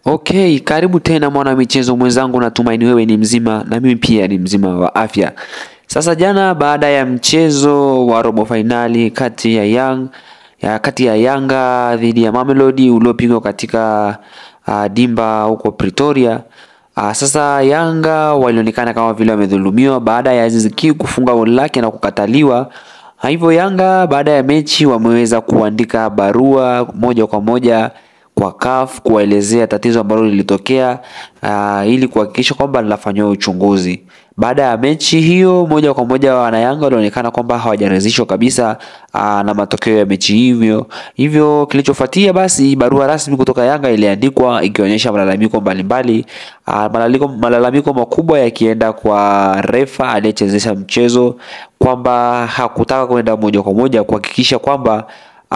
Okay, karibu tena mwana michezo mwenzangu, natumaini wewe ni mzima na mimi pia ni mzima wa afya. Sasa jana baada ya mchezo wa robo fainali kati ya Young ya kati ya Yanga dhidi ya Mamelodi uliopigwa katika uh, dimba huko Pretoria. Uh, sasa Yanga walionekana kama vile wamedhulumiwa baada ya Aziz Ki kufunga goli lake na kukataliwa. Hivyo Yanga baada ya mechi wameweza kuandika barua moja kwa moja kwa CAF kuwaelezea tatizo ambalo lilitokea uh, ili kuhakikisha kwamba linafanywa uchunguzi. Baada ya mechi hiyo, moja kwa moja wanayanga walionekana kwamba hawajaridhishwa kabisa uh, na matokeo ya mechi hivyo. Hivyo kilichofuatia basi, barua rasmi kutoka Yanga iliandikwa ikionyesha malalamiko mbalimbali uh, malalamiko, malalamiko makubwa yakienda kwa refa aliyechezesha mchezo kwamba hakutaka kwenda moja kwa moja kuhakikisha kwamba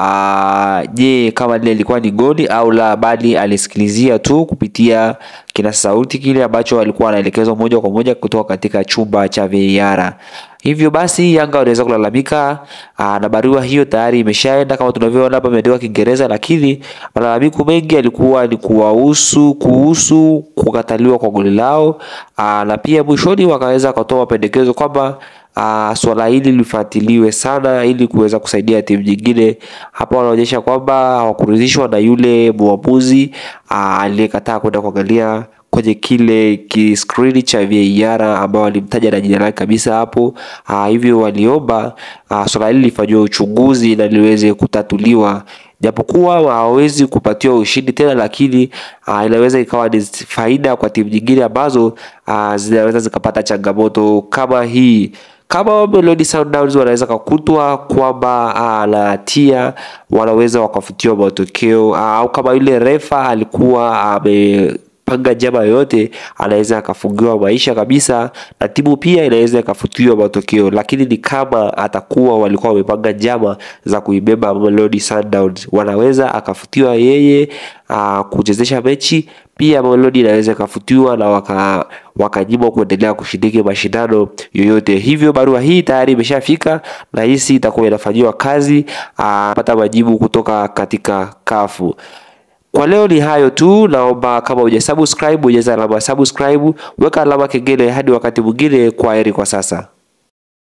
je, kama lile lilikuwa ni goli au la, bali alisikilizia tu kupitia kina sauti kile ambacho alikuwa anaelekezwa moja kwa moja kutoka katika chumba cha VAR. Hivyo basi Yanga waliweza kulalamika na barua hiyo tayari imeshaenda kama tunavyoona hapa, imeandikwa Kiingereza, lakini malalamiko mengi yalikuwa ni kuwahusu kuhusu kukataliwa kwa goli lao, aa, na pia mwishoni wakaweza kutoa mapendekezo kwamba Uh, swala hili lifuatiliwe sana ili kuweza kusaidia timu nyingine. Hapa wanaonyesha kwamba hawakuridhishwa na yule mwamuzi uh, aliyekataa kwenda kuangalia kwenye kile kiskrini cha VAR ambao walimtaja na jina lake kabisa hapo. Uh, hivyo waliomba uh, swala hili lifanyiwe uchunguzi na liweze kutatuliwa japokuwa hawawezi kupatiwa ushindi tena, lakini uh, inaweza ikawa ni faida kwa timu nyingine ambazo uh, zinaweza zikapata changamoto kama hii kama Mamelodi Sundowns wanaweza kukutwa kwamba na hatia, wanaweza wakafutiwa matokeo au kama yule refa alikuwa amepanga njama yoyote, anaweza akafungiwa maisha kabisa, na timu pia inaweza ikafutiwa matokeo. Lakini ni kama atakuwa walikuwa wamepanga njama za kuibeba Mamelodi Sundowns, wanaweza akafutiwa yeye aa, kuchezesha mechi pia Mamelodi inaweza ikafutiwa na waka wakanyimwa kuendelea kushiriki mashindano yoyote. Hivyo barua hii tayari imeshafika na hisi itakuwa inafanyiwa kazi pata majibu kutoka katika kafu. Kwa leo ni hayo tu, naomba kama hujasubscribe bonyeza alama subscribe, weka alama kengele hadi wakati mwingine. Kwa heri kwa sasa.